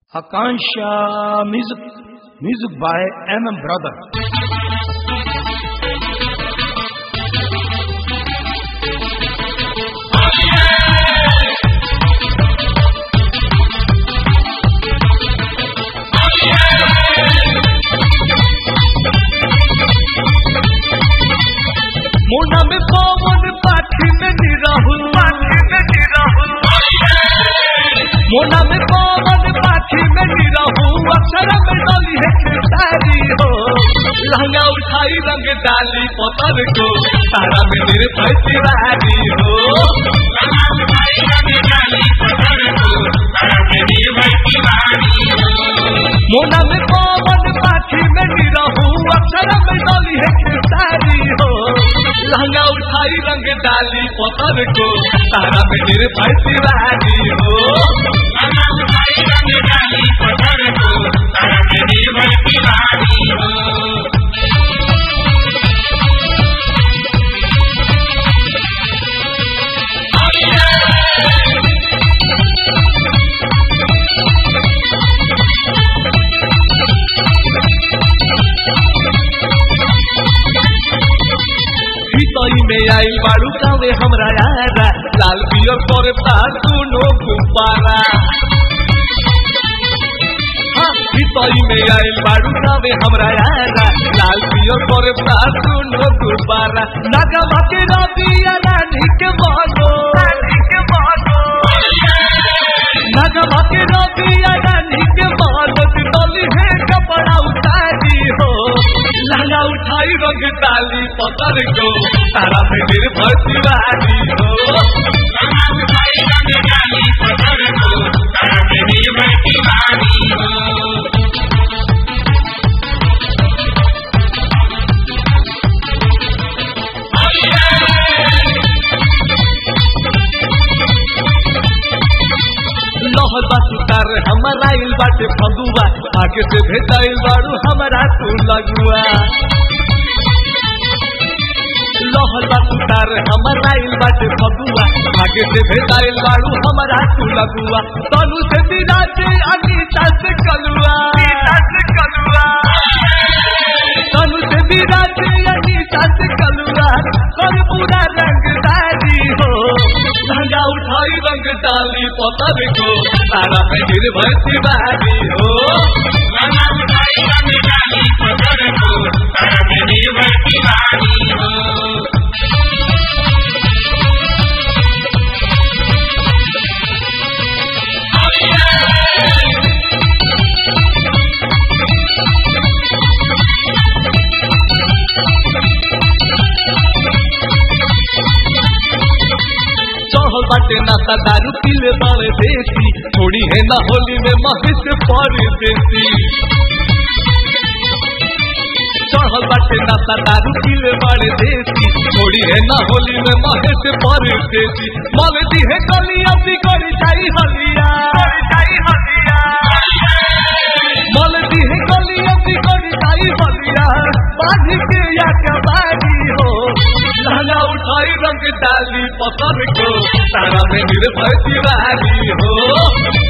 Akansha music, music by MM Brother. मोना में पवन पाठी में निराहुल पाठी में निराहुल मोना में पवन पाठी में निराहुल अक्षर में डाली है खेसारी हो लहंगा उठाई रंग डाली पतर को तारा में निर्भय तिवारी हो मोना में पवन पाठी में निराहुल अक्षर में डाली है खेसारी हो लहंगा उठाई रंग डाली पतर को तारा में निर्भय तिवारी हो हितई में आई बाड़ू गावे हमरा यारा लाल पियर पर फागुनो गुब्बारा हाँ, हितई में आई बाड़ू गावे हमरा यारा लाल पियर पर फागुनो गुब्बारा नगमा के रबिया रानी के बागो नगमा के रबिया रानी के बागो डोली है कपड़ा उतारी हो लहंगा उठाई रंग डाली पतर को तारा में निर्भर तिवारी हो लहर बासुतार हमारा इल बाटे फगुआ आगे से भेजाइल बाड़ू हमारा तू लगुआ लहर बासुतार हमारा इल बाटे फगुआ आगे से भेजाइल बाड़ू हमारा तू लगुआ तनु से विराजे अनीता से कलुआ तनु से विराजे अनीता से कलुआ कर पूरा रंगदारी हो लहंगा उठाई रंग डाली पतर को तारा में निर्भय तिवारी हो चढ़ल बाटे नाता दारू पीले बाले देसी थोड़ी है ना होली में महिष परदेसी चढ़ल बाटे नाता दारू पीले बाले देसी थोड़ी है ना होली में महिष परदेसी मल दी है गलिया बिगड़ जाई हलिया मल दी है गलिया बिगड़ जाई हलिया बांध के या कबाड़ी हो लहंगा उठाई रंग डाली पसंद को तारा में निर्भय तिवारी हो